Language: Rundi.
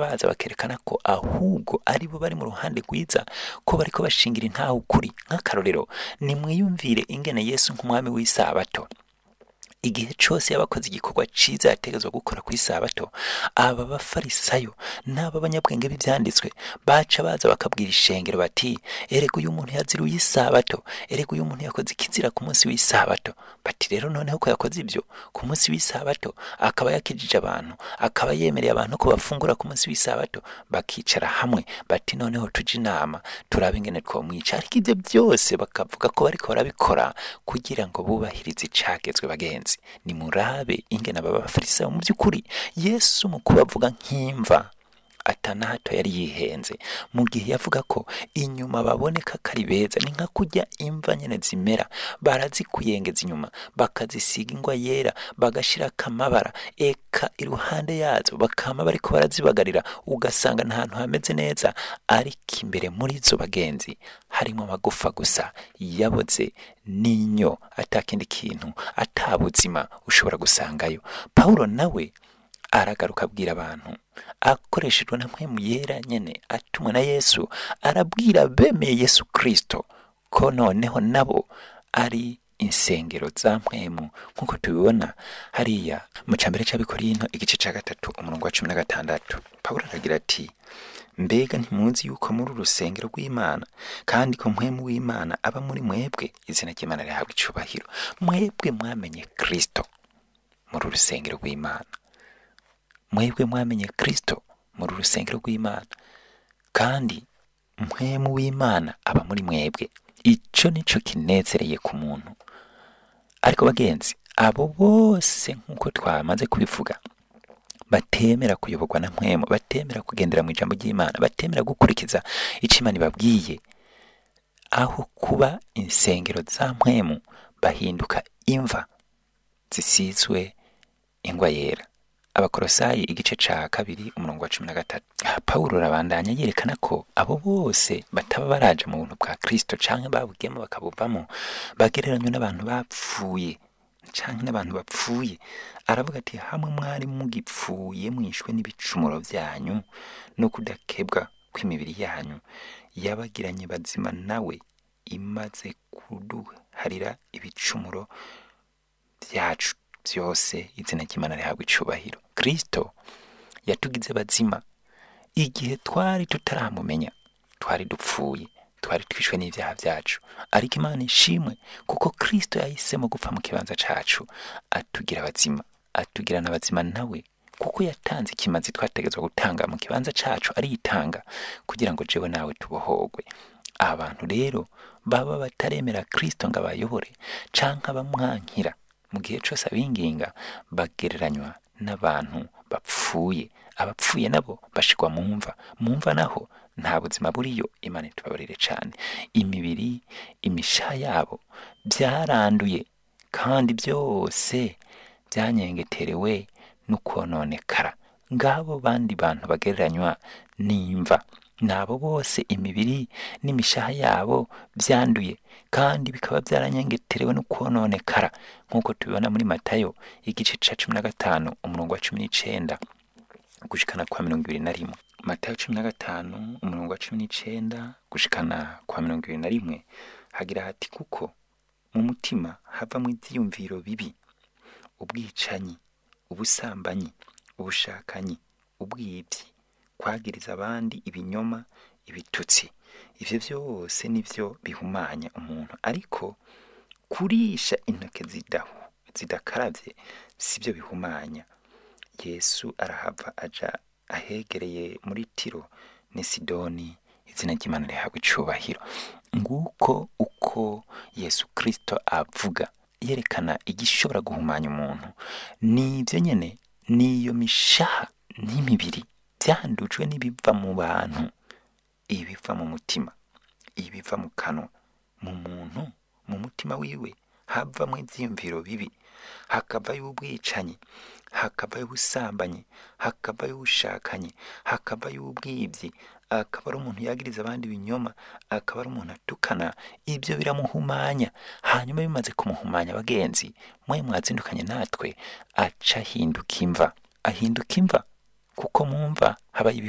baza bakerekana ko ahubwo ari bo bari mu ruhande rwiza ko bariko bashingira intaho ukuri nk'akarorero nimwiyumvire ingene yesu nk'umwami w'isabato igihe cyose yabakoze igikorwa cyiza yategetswe gukora ku isabato aba bafarisayo n'aba banyabwenge b'ibyanditswe baca baza bakabwira ishengero bati erega uyu muntu yaziruye isabato erega uyu muntu yakoze ikizira ku munsi w'isabato bati rero noneho ko yakoze ibyo ku munsi w'isabato akaba yakijije abantu akaba yemereye abantu ko bafungura ku munsi w'isabato bakicara hamwe bati noneho tujye inama turabe ingene twamwica ariko ibyo byose bakavuga ko bariko barabikora kugira ngo bubahirize icagezwe bagenzi ni murabe ingene aba bafarisayo mu by'ukuri yesu mu kubavuga nk'imva atana hato yari yihenze mu gihe yavuga ko inyuma baboneka ko ari beza ni nka kurya imva nyene zimera barazikuyengeza inyuma bakazisiga ingwa yera bagashirako amabara eka iruhande yazo bakama bariko barazibagarira ugasanga nta hantu hameze neza ariko imbere muri zo bagenzi harimo amagufa gusa yaboze n'inyo atakindi kintu ata buzima ushobora gusangayo pawulo nawe aragaruka abwira abantu akoreshejwe na mpwemu yera nyene atumwe na yesu arabwira bemeye yesu kristo ko noneho nabo ari insengero za mpwemu nk'uko tubibona hariya mu cambere c'abikorino igice ca gatatu umurongo wa cumi na gatandatu pawulo aragira ati mbega ntimuzi yuko muri urusengero rw'imana kandi ko mpwemu w'imana aba muri mwebwe izina ry'imana rihabwa icubahiro mwebwe mwamenye kristo muri urusengero rw'imana mwebwe mwamenye kristo muri urusengero rw'imana kandi mpwemu w'imana aba muri mwebwe ico nico kinezereye ku muntu ariko bagenzi abo bose nk'uko twamaze kubivuga batemera kuyoborwa na mpwemu batemera kugendera mu ijambo ry'imana batemera gukurikiza ico imana ibabwiye aho kuba insengero za mpwemu bahinduka imva zisizwe ingwa yera abakorosayi igice ca kabiri umurongo wa cumi na gatatu aha pawulo arabandanya yerekana ko abo bose bataba baraja mu buntu bwa kristo canke babugiyemo bakabuvamo bagereranywa n'abantu bapfuye canke n'abantu bapfuye aravuga ati hamwe mwari mugipfuye mwishwe n'ibicumuro vyanyu no kudakebwa kw'imibiri yanyu yabagiranye bazima nawe imaze kuduharira ibicumuro vyacu byose izina ry'imana rihabwa icubahiro kristo yatugize bazima igihe twari tutaramumenya twari dupfuye twari twishwe n'ibyaha byacu ariko imana ishimwe kuko kristo yahisemo gupfa mu kibanza cacu atugira abazima atugira n'abazima nawe kuko yatanze ikimazi twategetswe gutanga mu kibanza cacu aritanga kugira ngo jewe nawe tubohogwe abantu rero baba bataremera kristo ngo abayobore canke abamwankira mu gihe cyose abinginga bagereranywa n'abantu bapfuye abapfuye nabo bashigwa mu mva mu mva naho nta buzima buriyo imana itubabarire cyane imibiri imishaha yabo byaranduye kandi byose byanyengeterewe n'ukononekara ngabo bandi bantu bagereranywa n'imva nabo bose imibiri n'imishaha yabo byanduye kandi bikaba byaranyengeterewe no kononekara nk'uko tubibona muri matayo igice ca cumi na gatanu umurongo wa cumi n'icenda gushikana kwa mirongo ibiri na rimwe matayo cumi na gatanu umurongo wa cumi n'icenda gushikana kwa mirongo ibiri na rimwe hagira hati kuko mu mutima havamwo ivyiyumviro bibi ubwicanyi ubusambanyi ubushakanyi ubwibyi kwagiriza abandi ibinyoma ibitutsi ivyo vyose nivyo bihumanya umuntu ariko kurisha intoke zidahu zidakaravye sivyo bihumanya yesu arahava aja ahegereye muri tiro ni sidoni izina ry'imana rihabwa icubahiro nguko uko yesu kristo avuga yerekana igishobora guhumanya umuntu nivyo nyene niyo mishaha n'imibiri byandujwe n'ibiva mu bantu ibiva mu mutima ibiva mu kanwa mu muntu mu mutima wiwe havamo ivyiyumviro bibi hakavayo ubwicanyi hakavayo ubusambanyi hakavayo ubushakanyi hakavayo ubwibyi akaba ari umuntu yagiriza abandi ibinyoma akaba ari umuntu atukana ibyo biramuhumanya hanyuma bimaze kumuhumanya abagenzi mwe mwazindukanye natwe aca ahinduka imva ahinduka imva kuko mumva habaye